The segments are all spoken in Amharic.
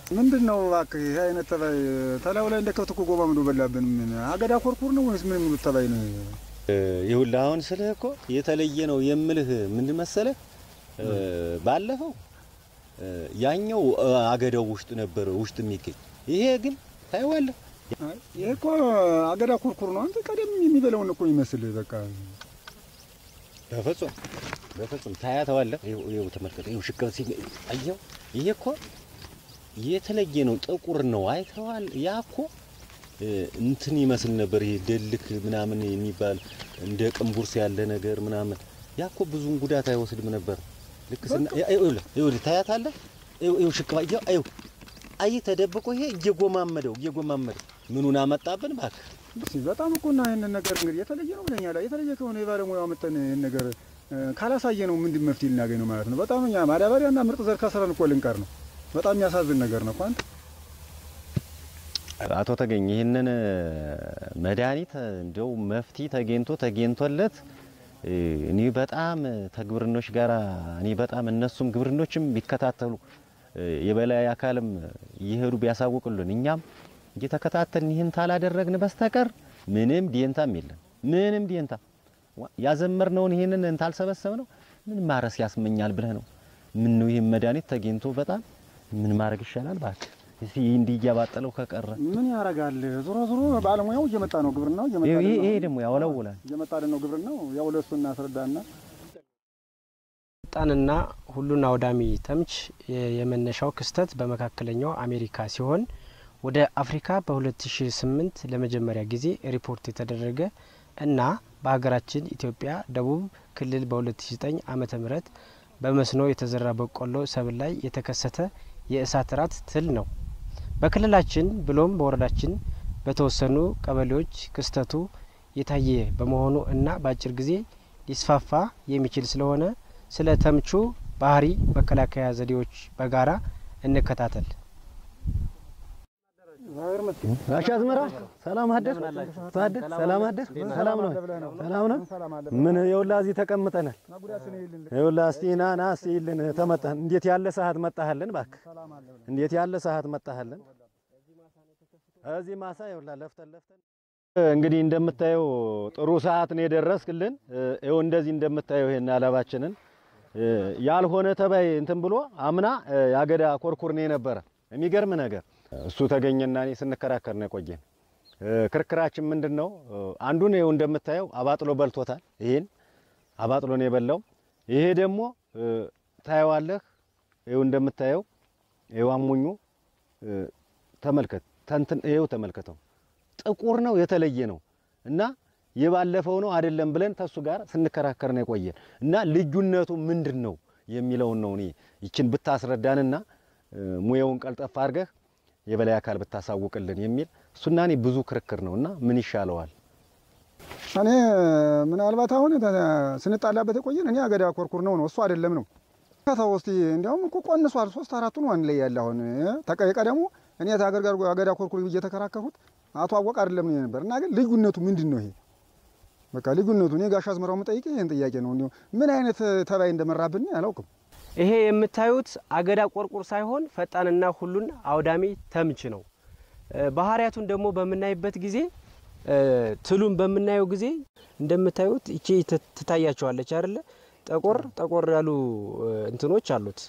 ምንድን ነው እባክህ ይህ አይነት ተባይ ተላዩ ላይ እንደ ከብት እኮ ጎማ ምዶ በላብን። ምን አገዳ ኮርኩር ነው ወይስ ምን የሚሉት ተባይ ነው? ይኸውልህ አሁን ስልህ እኮ የተለየ ነው የምልህ ምንድን መሰለህ፣ ባለፈው ያኛው አገዳው ውስጥ ነበር ውስጥ የሚገኝ ይሄ ግን ታይዋለህ። ይሄ እኮ አገዳ ኮርኩር ነው። አንተ ቀደም የሚበላውን እኮ ይመስል በቃ በፍጹም በፍጹም ታያተዋለህ። ይኸው ተመልከተ፣ ይኸው ሽቅብ ሲ አየው። ይሄ እኮ የተለየ ነው፣ ጥቁር ነው። አይተዋል። ያ እኮ እንትን ይመስል ነበር። ይሄ ደልክ ምናምን የሚባል እንደ ቅንቡርስ ያለ ነገር ምናምን። ያ እኮ ብዙን ጉዳት አይወስድም ነበር። ልክ ስና ይኸውልህ ይኸውልህ ታያታለህ። ይኸው ሽቅብ አየው። አየው አይ ተደብቆ ይሄ እየጎማመደው እየጎማመደው ምኑን አመጣብን እባክህ። በጣም እኮ እና ይህንን ነገር እንግዲህ የተለየ ነው ብለኛል። የተለየ ከሆነ የባለሙያው መጠን ይህን ነገር ካላሳየ ነው ምንድን መፍትሄ ልናገኝ ነው ማለት ነው። በጣም እኛ ማዳበሪያና ምርጥ ዘር ከስረን እኮ ልንቀር ነው። በጣም የሚያሳዝን ነገር ነው እኮ አንተ አቶ ተገኝ ይህንን መድኃኒት እንደው መፍትሄ ተገኝቶ ተገኝቶለት እኔ በጣም ተግብርኖች ጋር እኔ በጣም እነሱም ግብርኖችም ቢከታተሉ የበላይ አካልም እየሄዱ ቢያሳውቁልን እኛም እየተከታተልን ይህን ታላደረግን በስተቀር ምንም ዲንታም የለም። ምንም ዲንታ ያዘመርነውን ይህንን እንታልሰበሰብ ነው ምን ማረስ ያስመኛል ብለህ ነው። ምን ነው ይህን መድኃኒት ተገኝቶ በጣም ምን ማድረግ ይሻላል ባክህ። እስቲ እንዲህ እያባጠለው ከቀረ ምን ያደርጋል? ዞሮ ዞሮ ባለሙያው እየመጣ ነው፣ ግብርናው እየመጣ ይሄ ነው። ይሄ ደግሞ ያወለውላል። እየመጣ ነው ግብርናው። ያው ለእሱ እናስረዳና ፈጣንና ሁሉን አውዳሚ ተምች የመነሻው ክስተት በመካከለኛው አሜሪካ ሲሆን ወደ አፍሪካ በ2008 ለመጀመሪያ ጊዜ ሪፖርት የተደረገ እና በሀገራችን ኢትዮጵያ ደቡብ ክልል በ2009 ዓመተ ምህረት በመስኖ የተዘራ በቆሎ ሰብል ላይ የተከሰተ የእሳት ራት ትል ነው። በክልላችን ብሎም በወረዳችን በተወሰኑ ቀበሌዎች ክስተቱ የታየ በመሆኑ እና በአጭር ጊዜ ሊስፋፋ የሚችል ስለሆነ ስለ ተምቹ ባህሪ መከላከያ ዘዴዎች በጋራ እንከታተል። ጋሽ አዝመራ ሰላም አደር ታደር ሰላም አደር ሰላም ነው ሰላም ነው። ምን ይኸውልህ እዚህ ተቀምጠናል። ይኸውልህ እስቲ ና ና እስቲ ይልን ተመጣን። እንዴት ያለ ሰዓት መጣህልን እባክህ፣ እንዴት ያለ ሰዓት መጣህልን። እዚህ ማሳ ይኸውልህ ለፍተን ለፍተን እንግዲህ እንደምታየው ጥሩ ሰዓት ነው የደረስክልን። ይኸው እንደዚህ እንደምታየው ይሄን አለባችንን ያልሆነ ተባይ እንትን ብሎ አምና ያገዳ ኮርኩር ነው የነበረ የሚገርም ነገር እሱ ተገኘና እኔ ስንከራከር ነው የቆየን። ክርክራችን ምንድን ነው? አንዱን ይኸው እንደምታየው አባጥሎ በልቶታል። ይሄን አባጥሎ ነው የበላው። ይሄ ደግሞ ታየዋለህ። ይኸው እንደምታየው ይኸው አሞኙ ተመልከት፣ ተንትን ይኸው ተመልከተው፣ ጥቁር ነው የተለየ ነው እና የባለፈው ነው አይደለም ብለን ተሱ ጋር ስንከራከር ነው የቆየን እና ልዩነቱ ምንድን ነው የሚለውን ነው እኔ ይችን ብታስረዳንና ሙያውን ቀልጠፍ አድርገህ የበላይ አካል ብታሳውቅልን የሚል እሱና እኔ ብዙ ክርክር ነው እና ምን ይሻለዋል? እኔ ምናልባት አሁን ስንጣላበት የቆየን እኔ አገዳ ኮርኩር ነው ነው እሱ አይደለም ነው ከተው እስቲ እንዲያውም እኮ ቆንሷል። ሶስት አራቱን ዋን ላይ ያለ አሁን የቀደሙ እኔ ታገር ጋር አገዳ ኮርኩር ብዬ የተከራከርኩት አቶ አወቅ አይደለም ነው ነበር እና ግን ልዩነቱ ምንድን ነው? ይሄ በቃ ልዩነቱ እኔ ጋሽ አዝመራው የምጠይቅ ይሄን ጥያቄ ነው። እንዲሁ ምን አይነት ተባይ እንደመራብን አላውቅም። ይሄ የምታዩት አገዳ ቆርቁር ሳይሆን ፈጣንና ሁሉን አውዳሚ ተምች ነው። ባህሪያቱን ደግሞ በምናይበት ጊዜ ትሉን በምናየው ጊዜ እንደምታዩት ይቺ ትታያቸዋለች አይደለ? ጠቆር ጠቆር ያሉ እንትኖች አሉት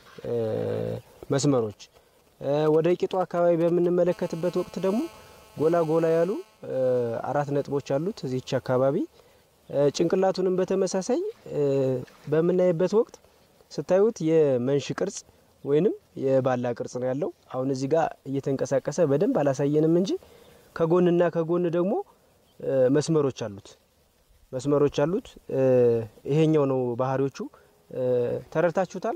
መስመሮች። ወደ ቂጡ አካባቢ በምንመለከትበት ወቅት ደግሞ ጎላ ጎላ ያሉ አራት ነጥቦች አሉት እዚች አካባቢ። ጭንቅላቱንም በተመሳሳይ በምናይበት ወቅት ስታዩት የመንሽ ቅርጽ ወይንም የባላ ቅርጽ ነው ያለው። አሁን እዚህ ጋር እየተንቀሳቀሰ በደንብ አላሳየንም እንጂ ከጎንና ከጎን ደግሞ መስመሮች አሉት መስመሮች አሉት። ይሄኛው ነው ባህሪዎቹ። ተረድታችሁታል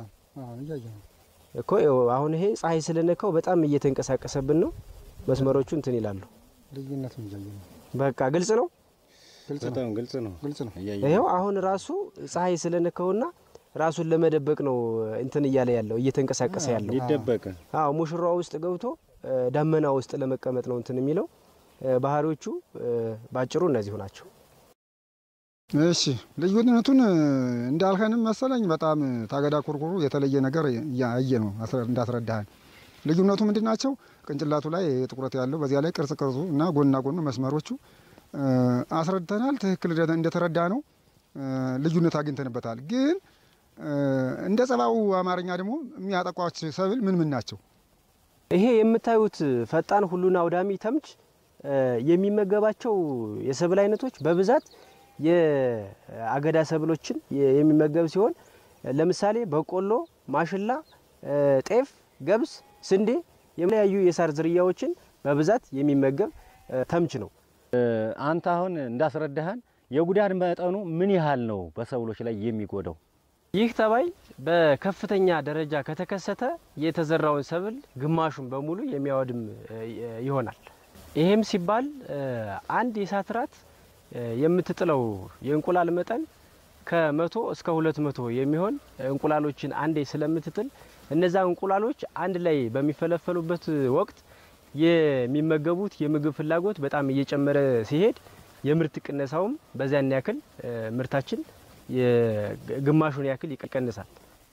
እኮ አሁን ይሄ ፀሐይ ስለነካው በጣም እየተንቀሳቀሰብን ነው። መስመሮቹ እንትን ይላሉ። ልዩነት በቃ ግልጽ ነው። በጣም ግልጽ ነው። ግልጽ ነው። ይኸው አሁን ራሱ ፀሐይ ስለነካውና ራሱን ለመደበቅ ነው እንትን እያለ ያለው እየተንቀሳቀሰ ያለው ሊደበቅ አዎ ሙሽራዋ ውስጥ ገብቶ ዳመና ውስጥ ለመቀመጥ ነው እንትን የሚለው። ባህሪዎቹ ባጭሩ እነዚሁ ናቸው። እሺ ልዩነቱን እንዳልከንም መሰለኝ በጣም ታገዳ ኮርኩሩ የተለየ ነገር እያየ ነው እንዳስረዳህን። ልዩነቱ ምንድን ናቸው? ቅንጭላቱ ላይ ጥቁረት ያለው በዚያ ላይ ቅርጽ ቅርጹ እና ጎንና ጎኑ መስመሮቹ አስረድተናል። ትክክል እንደተረዳ ነው ልዩነት አግኝተንበታል። ግን እንደ ጸባው አማርኛ ደግሞ የሚያጠቋች ሰብል ምን ምን ናቸው? ይሄ የምታዩት ፈጣን ሁሉን አውዳሚ ተምች የሚመገባቸው የሰብል አይነቶች በብዛት የአገዳ ሰብሎችን የሚመገብ ሲሆን ለምሳሌ በቆሎ፣ ማሽላ፣ ጤፍ፣ ገብስ፣ ስንዴ የተለያዩ የሳር ዝርያዎችን በብዛት የሚመገብ ተምች ነው። አንተ አሁን እንዳስረዳህን የጉዳት መጠኑ ምን ያህል ነው በሰብሎች ላይ የሚጎዳው? ይህ ተባይ በከፍተኛ ደረጃ ከተከሰተ የተዘራውን ሰብል ግማሹን በሙሉ የሚያወድም ይሆናል። ይሄም ሲባል አንድ የእሳት ራት የምትጥለው የእንቁላል መጠን ከመቶ እስከ ሁለት መቶ የሚሆን እንቁላሎችን አንዴ ስለምትጥል እነዛ እንቁላሎች አንድ ላይ በሚፈለፈሉበት ወቅት የሚመገቡት የምግብ ፍላጎት በጣም እየጨመረ ሲሄድ የምርት ቅነሳውም በዚያን ያክል ምርታችን ግማሹን ያክል ይቀንሳል።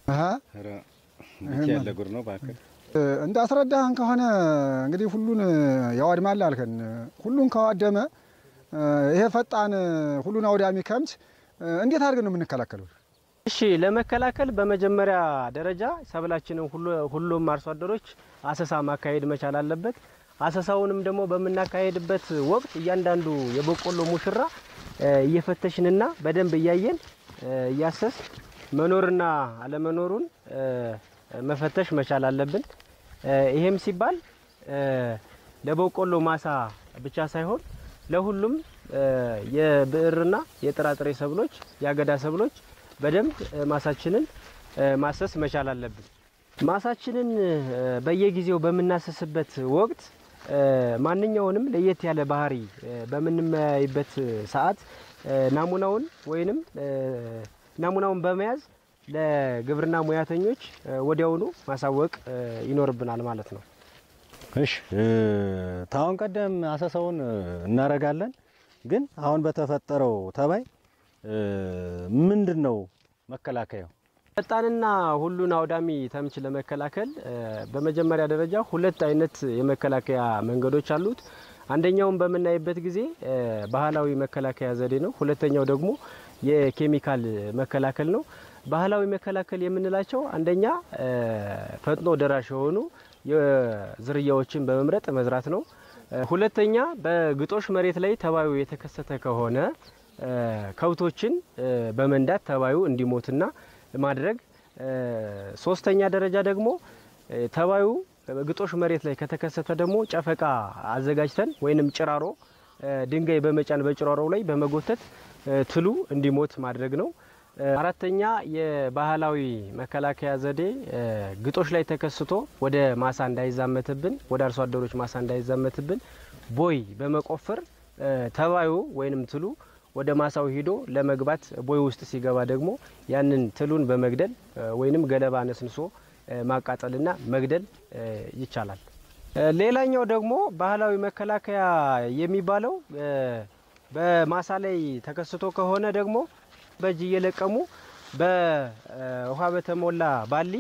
ያለ ጉር ነው እባክህ። እንዳስረዳህን ከሆነ እንግዲህ ሁሉን ያዋድማል አልከን። ሁሉን ከዋደመ ይሄ ፈጣን ሁሉን አውዳሚ ከምች እንዴት አድርገን ነው የምንከላከለው? እሺ ለመከላከል በመጀመሪያ ደረጃ ሰብላችንን ሁሉም አርሶ አደሮች አሰሳ ማካሄድ መቻል አለበት። አሰሳውንም ደግሞ በምናካሄድበት ወቅት እያንዳንዱ የበቆሎ ሙሽራ እየፈተሽንና በደንብ እያየን እያሰስ መኖርና አለመኖሩን መፈተሽ መቻል አለብን። ይሄም ሲባል ለበቆሎ ማሳ ብቻ ሳይሆን ለሁሉም የብዕርና የጥራጥሬ ሰብሎች፣ የአገዳ ሰብሎች በደንብ ማሳችንን ማሰስ መቻል አለብን። ማሳችንን በየጊዜው በምናሰስበት ወቅት ማንኛውንም ለየት ያለ ባህሪ በምንመያይበት ሰዓት ናሙናውን ወይንም ናሙናውን በመያዝ ለግብርና ሙያተኞች ወዲያውኑ ማሳወቅ ይኖርብናል ማለት ነው። እሺ ታሁን ቀደም አሰሳውን እናደርጋለን። ግን አሁን በተፈጠረው ተባይ ምንድን ነው መከላከያው? ፈጣንና ሁሉን አውዳሚ ተምች ለመከላከል በመጀመሪያ ደረጃ ሁለት አይነት የመከላከያ መንገዶች አሉት። አንደኛውን በምናይበት ጊዜ ባህላዊ መከላከያ ዘዴ ነው። ሁለተኛው ደግሞ የኬሚካል መከላከል ነው። ባህላዊ መከላከል የምንላቸው አንደኛ ፈጥኖ ደራሽ የሆኑ ዝርያዎችን በመምረጥ መዝራት ነው። ሁለተኛ በግጦሽ መሬት ላይ ተባዩ የተከሰተ ከሆነ ከብቶችን በመንዳት ተባዩ እንዲሞትና ማድረግ። ሶስተኛ ደረጃ ደግሞ ተባዩ ግጦሽ መሬት ላይ ከተከሰተ ደግሞ ጨፈቃ አዘጋጅተን ወይንም ጭራሮ ድንጋይ በመጫን በጭራሮው ላይ በመጎተት ትሉ እንዲሞት ማድረግ ነው። አራተኛ የባህላዊ መከላከያ ዘዴ ግጦሽ ላይ ተከስቶ ወደ ማሳ እንዳይዛመትብን ወደ አርሶ አደሮች ማሳ እንዳይዛመትብን ቦይ በመቆፈር ተባዩ ወይንም ትሉ ወደ ማሳው ሂዶ ለመግባት ቦይ ውስጥ ሲገባ ደግሞ ያንን ትሉን በመግደል ወይንም ገለባ ነስንሶ ማቃጠልና መግደል ይቻላል። ሌላኛው ደግሞ ባህላዊ መከላከያ የሚባለው በማሳ ላይ ተከስቶ ከሆነ ደግሞ በእጅ እየለቀሙ በውሃ በተሞላ ባሊ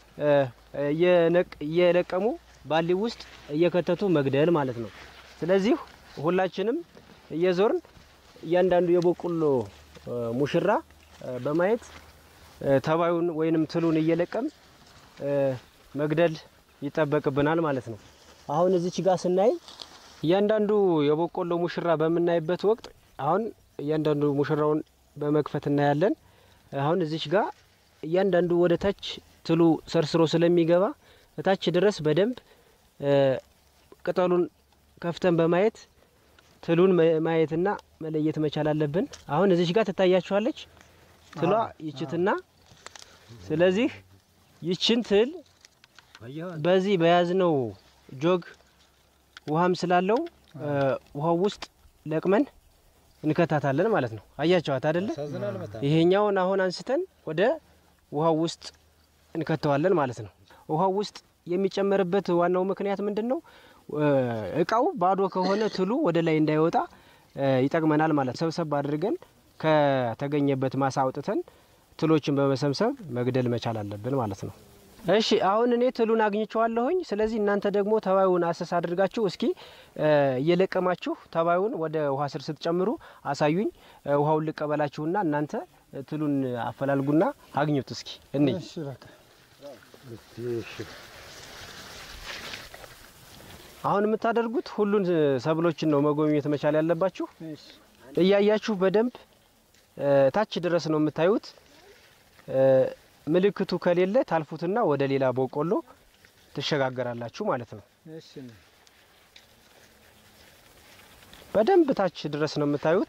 እየለቀሙ ባሊ ውስጥ እየከተቱ መግደል ማለት ነው። ስለዚህ ሁላችንም እየዞርን እያንዳንዱ የበቆሎ ሙሽራ በማየት ተባዩን ወይንም ትሉን እየለቀም መግደል ይጠበቅብናል ማለት ነው። አሁን እዚች ጋር ስናይ እያንዳንዱ የበቆሎ ሙሽራ በምናይበት ወቅት አሁን እያንዳንዱ ሙሽራውን በመክፈት እናያለን። አሁን እዚች ጋር እያንዳንዱ ወደ ታች ትሉ ሰርስሮ ስለሚገባ እታች ድረስ በደንብ ቅጠሉን ከፍተን በማየት ትሉን ማየትና መለየት መቻል አለብን። አሁን እዚች ጋር ትታያችኋለች ትሏ ይችትና፣ ስለዚህ ይችን ትል በዚህ በያዝነው ጆግ ውሃም ስላለው ውሃው ውስጥ ለቅመን እንከታታለን ማለት ነው። አያቸዋት አይደለ? ይሄኛውን አሁን አንስተን ወደ ውሃው ውስጥ እንከተዋለን ማለት ነው። ውሃው ውስጥ የሚጨመርበት ዋናው ምክንያት ምንድን ነው? እቃው ባዶ ከሆነ ትሉ ወደ ላይ እንዳይወጣ ይጠቅመናል ማለት ሰብሰብ አድርገን ከተገኘበት ማሳ አውጥተን ትሎችን በመሰብሰብ መግደል መቻል አለብን ማለት ነው። እሺ አሁን እኔ ትሉን አግኝቼዋለሁኝ። ስለዚህ እናንተ ደግሞ ተባዩን አሰስ አድርጋችሁ እስኪ እ እየለቀማችሁ ተባዩን ወደ ውሃ ስር ስትጨምሩ አሳዩኝ። እ ውሃውን ልቀበላችሁና እናንተ ትሉን አፈላልጉና አግኙት እስኪ እንይ። እሺ በቃ አሁን የምታደርጉት ሁሉን ሰብሎችን ነው መጎብኘት መቻል ያለባችሁ። እያያችሁ በደንብ እ ታች ድረስ ነው የምታዩት። እ ምልክቱ ከሌለ ታልፉትና ወደ ሌላ በቆሎ ትሸጋገራላችሁ ማለት ነው። እሺ በደንብ ታች ድረስ ነው የምታዩት።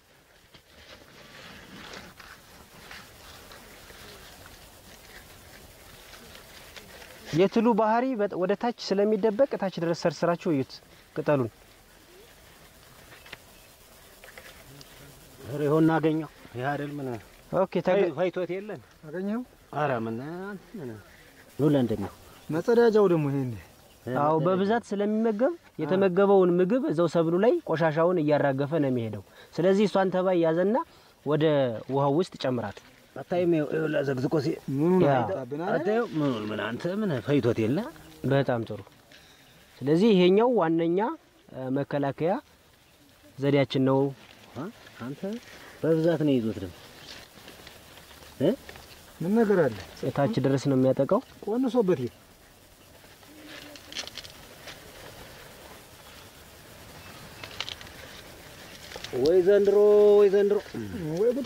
የትሉ ባህሪ በጥ- ወደ ታች ስለሚደበቅ ታች ድረስ ሰርስራችሁ እዩት ቅጠሉን። ኧረ ይኸውና አገኘው። ይህ አይደል ምን ኦኬ ተገ- ፈይቶት የለን አገኘኸው? ኧረ ምን ምን ኑላ እንደሚው መጸዳጃው ደግሞ ይሄን አዎ በብዛት ስለሚመገብ የተመገበውን ምግብ እዛው ሰብሉ ላይ ቆሻሻውን እያራገፈ ነው የሚሄደው። ስለዚህ እሷን ተባይ ያዘና ወደ ውሃው ውስጥ ጨምራት። አታይም? ይኸውልህ ዘግዝቆ ሲ ምኑን ያ። አመጣብን አይደል? አታየው? ምኑን ምን አንተ ምን ፈይቶት የለ በጣም ጥሩ። ስለዚህ ይሄኛው ዋነኛ እ፣ መከላከያ ዘዴያችን ነው። አ? አንተ በብዛት ነው ይዞት ደግሞ እ ምን ነገር አለ? ታች ድረስ ነው የሚያጠቃው። ቆንሶበት ይሄ ወይ ዘንድሮ ወይ ዘንድሮ ወይ ጉድ!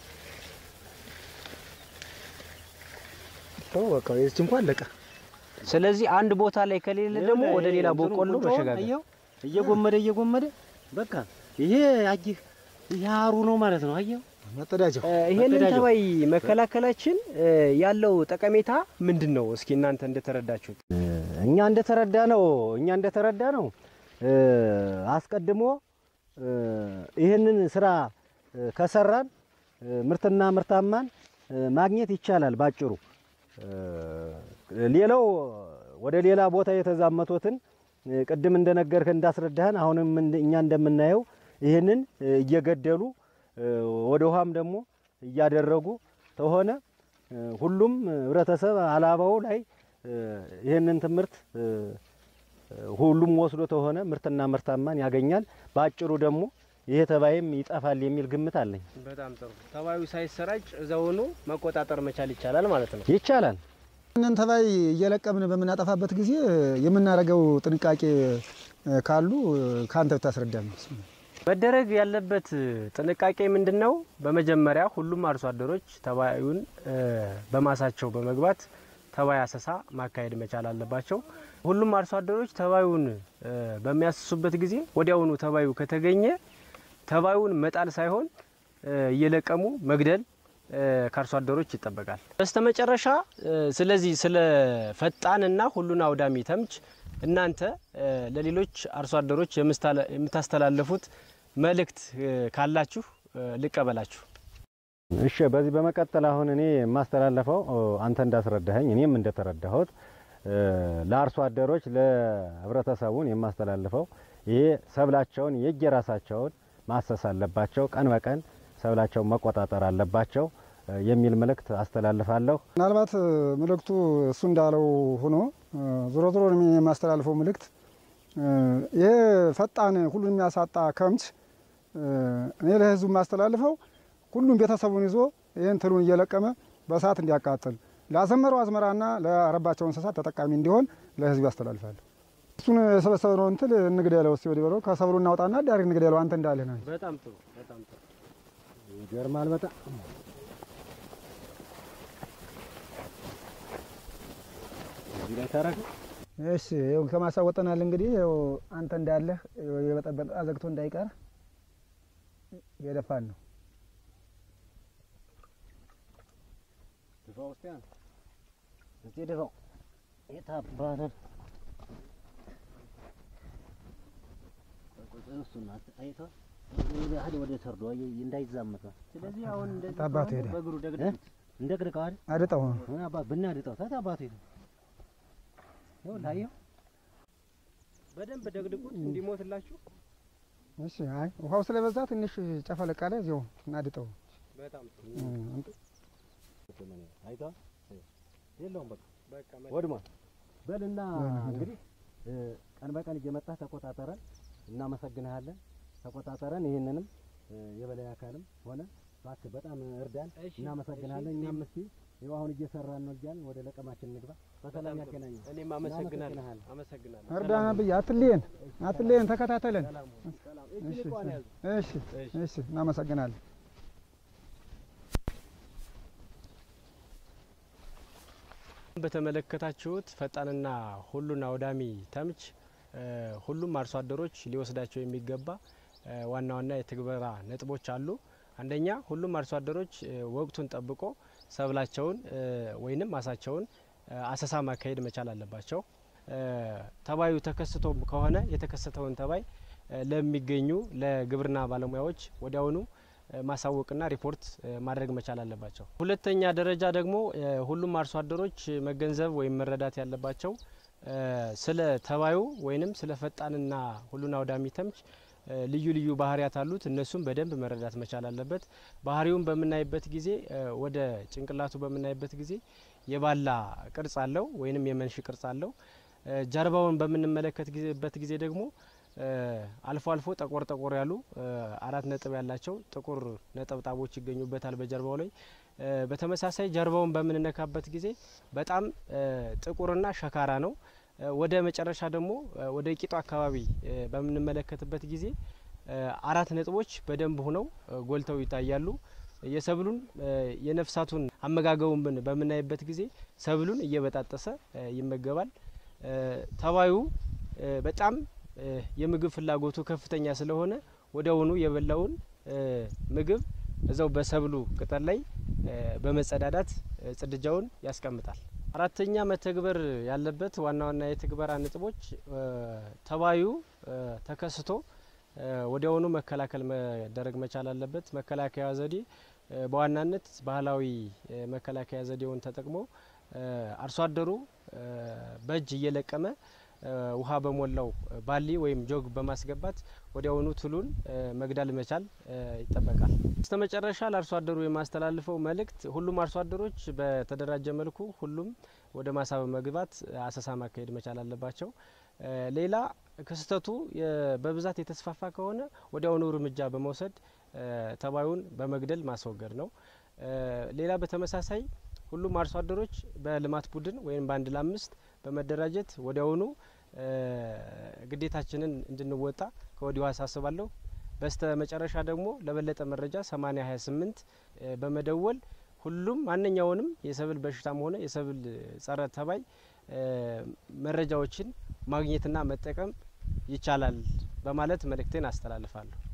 ተው በቃ የዚች እንኳን አለቀ። ስለዚህ አንድ ቦታ ላይ ከሌለ ደግሞ ወደ ሌላ በቆሎ መሸጋገር። አየው እየጎመደ እየጎመደ በቃ ይሄ አጅህ ይሄ አሩ ነው ማለት ነው። አየው መጸዳጃው እ፣ ይሄንን መተዳጀው። ተባይ መከላከላችን እ፣ ያለው ጠቀሜታ ምንድን ነው? እስኪ እናንተ እንደተረዳችሁት። እኛ እንደተረዳ ነው እኛ እንደተረዳ ነው እ፣ አስቀድሞ እ፣ ይህንን ስራ እ፣ ከሰራን እ፣ ምርትና ምርታማን እ፣ ማግኘት ይቻላል ባጭሩ። እ፣ ሌላው ወደ ሌላ ቦታ የተዛመቱትን እ፣ ቅድም እንደነገርህ እንዳስረዳህን አሁንም እንደ- እኛ እንደምናየው ይህንን እ፣ እየገደሉ እ፣ ወደ ውሃም ደግሞ እያደረጉ ተሆነ እ፣ ሁሉም ህብረተሰብ አላባው ላይ እ፣ ይህንን ትምህርት እ፣ ሁሉም ወስዶ ተሆነ ምርትና ምርታማን ያገኛል። በአጭሩ ደግሞ ይሄ ተባይም ይጠፋል የሚል ግምት አለኝ። በጣም ጥሩ። ተባዩ ሳይሰራጭ እዛውኑ መቆጣጠር መቻል ይቻላል ማለት ነው። ይቻላል። ይህንን ተባይ እየለቀምን በምናጠፋበት ጊዜ የምናደርገው ጥንቃቄ እ፣ ካሉ እ፣ ከአንተ ብታስረዳን። መደረግ ያለበት ጥንቃቄ ምንድን ነው? በመጀመሪያ ሁሉም አርሶ አደሮች ተባዩን እ፣ በማሳቸው በመግባት ተባይ አሰሳ ማካሄድ መቻል አለባቸው። ሁሉም አርሶ አደሮች ተባዩን እ፣ በሚያስሱበት ጊዜ ወዲያውኑ ተባዩ ከተገኘ ተባዩን መጣል ሳይሆን እ፣ እየለቀሙ መግደል እ፣ ከአርሶ አደሮች ይጠበቃል። በስተመጨረሻ እ፣ ስለዚህ ስለ ፈጣንና ሁሉን አውዳሚ ተምች እናንተ እ፣ ለሌሎች አርሶ አደሮች የምስታለ- የምታስተላልፉት መልእክት እ፣ ካላችሁ እ፣ ልቀበላችሁ። እሺ፣ በዚህ በመቀጠል አሁን እኔ የማስተላለፈው ኦ፣ አንተ እንዳስረዳኸኝ እኔም እንደተረዳሁት እ፣ ለአርሶ አደሮች ለህብረተሰቡን የማስተላልፈው ይሄ ሰብላቸውን የየራሳቸውን ማሰስ አለባቸው፣ ቀን በቀን ሰብላቸውን መቆጣጠር አለባቸው እ፣ የሚል መልእክት አስተላልፋለሁ። ምናልባት እ፣ መልእክቱ እሱ እንዳለው ሆኖ እ፣ ዞሮ ዞሮ እኔ የማስተላልፈው መልእክት እ፣ ይሄ ፈጣን ሁሉን የሚያሳጣ ከምች እ፣ እኔ ለህዝቡ የማስተላልፈው ሁሉም ቤተሰቡን ይዞ ይህን ትሉን እየለቀመ በእሳት እንዲያቃጥል ላዘመረው አዝመራና ለአረባቸው እንስሳት ተጠቃሚ እንዲሆን ለህዝቡ ያስተላልፋል። እሱን የሰበሰብነው እንትል እንግደለው እስቲ ወዲህ በለው ከሰብሉ እናውጣና ዳሪ እንግደለው አንተ እንዳለህ ነው። በጣም ጥሩ፣ በጣም ጥሩ። ይገርማል በጣም እዚህ ላይ ታረግ እሺ ይኸው ከማሳወጠናል እንግዲህ ይኸው አንተ እንዳለህ ይኸው የበጠበጠ አዘግቶ እንዳይቀር የደፋን ነው። ድፋው እስቲ አንተ እስቲ ድፋው የት አባተን እሱን አይተህ ወደ ሀዲ ወደ ሰርዶ አየህ እንዳይዛመት ነው። ስለዚህ አሁን እንደዚህ አባቱ ከሆነ ሄደ። በእግሩ እ? ደግደጉት። እንደ ቅድቀው አይደል አድጠው ምን አባ ብናድጠው ታት አባቱ ይሄ ነው ላየው በደንብ ደግድጉት እንዲሞትላችሁ። እሺ አይ ውሃው ስለበዛ ትንሽ ጨፈለቅ አለ። እዚያው እናድጠው። በጣም ጥሩ። እ፣ አይተህ የለውም በቃ ወድሟል። በልና እንግዲህ እ፣ ቀን በቀን እየመጣህ ተቆጣጠረን። እናመሰግንሃለን። ተቆጣጠረን። ይህንንም እ፣ የበላይ አካልም ሆነ እባክህ በጣም እርዳን። እናመሰግናለን። እኛም እስኪ ይኸው አሁን እየሰራን ነው እያልን ወደ ለቀማችን እንግባ። በሰላም ያገናኘን። እኔም አመሰግናለሁ እናመሰግናለን። አመሰግናለሁ። እርዳና ብዬ አትለየን፣ አትለየን፣ ተከታተለን። እሺ ልቋን ያዙ። እሺ እሺ፣ እናመሰግናለን። በተመለከታችሁት ፈጣንና ሁሉን አውዳሚ ተምች እ፣ ሁሉም አርሶ አደሮች ሊወስዳቸው የሚገባ እ፣ ዋና ዋና የትግበራ ነጥቦች አሉ። አንደኛ ሁሉም አርሶ አደሮች እ፣ ወቅቱን ጠብቆ ሰብላቸውን እ፣ ወይንም ማሳቸውን እ፣ አሰሳ ማካሄድ መቻል አለባቸው። እ፣ ተባዩ ተከስቶ ከሆነ የተከሰተውን ተባይ እ፣ ለሚገኙ ለግብርና ባለሙያዎች ወዲያውኑ እ፣ ማሳወቅና ሪፖርት እ፣ ማድረግ መቻል አለባቸው። ሁለተኛ ደረጃ ደግሞ እ፣ ሁሉም አርሶ አደሮች መገንዘብ ወይም መረዳት ያለባቸው እ፣ ስለ ተባዩ ወይንም ስለ ፈጣንና ሁሉን አውዳሚ ተምች እ፣ ልዩ ልዩ ባህሪያት አሉት። እነሱም በደንብ መረዳት መቻል አለበት። ባህሪውን በምናይበት ጊዜ እ፣ ወደ ጭንቅላቱ በምናይበት ጊዜ የባላ ቅርጽ አለው ወይንም የመንሽ ቅርጽ አለው። እ፣ ጀርባውን በምንመለከትበት ጊዜ ደግሞ እ፣ አልፎ አልፎ ጠቆር ጠቆር ያሉ እ፣ አራት ነጥብ ያላቸው ጥቁር ነጠብጣቦች ይገኙበታል በጀርባው ላይ። እ፣ በተመሳሳይ ጀርባውን በምንነካበት ጊዜ በጣም እ፣ ጥቁርና ሸካራ ነው። እ፣ ወደ መጨረሻ ደግሞ እ፣ ወደ ቂጡ አካባቢ እ፣ በምንመለከትበት ጊዜ እ፣ አራት ነጥቦች በደንብ ሆነው እ፣ ጎልተው ይታያሉ። የሰብሉን እ፣ የነፍሳቱን አመጋገቡን ብን በምናይበት ጊዜ ሰብሉን እየበጣጠሰ እ፣ ይመገባል። እ፣ ተባዩ እ፣ በጣም እ፣ የምግብ ፍላጎቱ ከፍተኛ ስለሆነ ወዲያውኑ የበላውን እ፣ ምግብ እዛው በሰብሉ ቅጠል ላይ እ፣ በመጸዳዳት እ፣ ጽድጃውን ያስቀምጣል። አራተኛ መተግበር ያለበት ዋና ዋና የትግበራ ነጥቦች እ፣ ተባዩ እ፣ ተከስቶ እ፣ ወዲያውኑ መከላከል መደረግ መቻል አለበት። መከላከያ ዘዴ እ፣ በዋናነት ባህላዊ እ፣ መከላከያ ዘዴውን ተጠቅሞ እ፣ አርሶ አደሩ እ፣ በእጅ እየለቀመ እ፣ ውሃ በሞላው ባሊ ወይም ጆግ በማስገባት ወዲያውኑ ትሉን እ፣ መግዳል መቻል እ፣ ይጠበቃል። በስተ መጨረሻ ለአርሶ አደሩ የማስተላልፈው መልእክት ሁሉም አርሶ አደሮች በተደራጀ መልኩ ሁሉም ወደ ማሳ በመግባት አሰሳ ማካሄድ መቻል አለባቸው። እ፣ ሌላ ክስተቱ የ- በብዛት የተስፋፋ ከሆነ ወዲያውኑ እርምጃ በመውሰድ እ፣ ተባዩን በመግደል ማስወገድ ነው። እ፣ ሌላ በተመሳሳይ ሁሉም አርሶ አደሮች በልማት ቡድን ወይም በአንድ ለአምስት በመደራጀት ወዲያውኑ እ፣ ግዴታችንን እንድንወጣ ከወዲሁ አሳስባለሁ። በስተ መጨረሻ ደግሞ ለበለጠ መረጃ 8028 እ፣ በመደወል ሁሉም ማንኛውንም የሰብል በሽታም ሆነ የሰብል ጸረ ተባይ እ፣ መረጃዎችን ማግኘትና መጠቀም ይቻላል በማለት መልእክቴን አስተላልፋለሁ።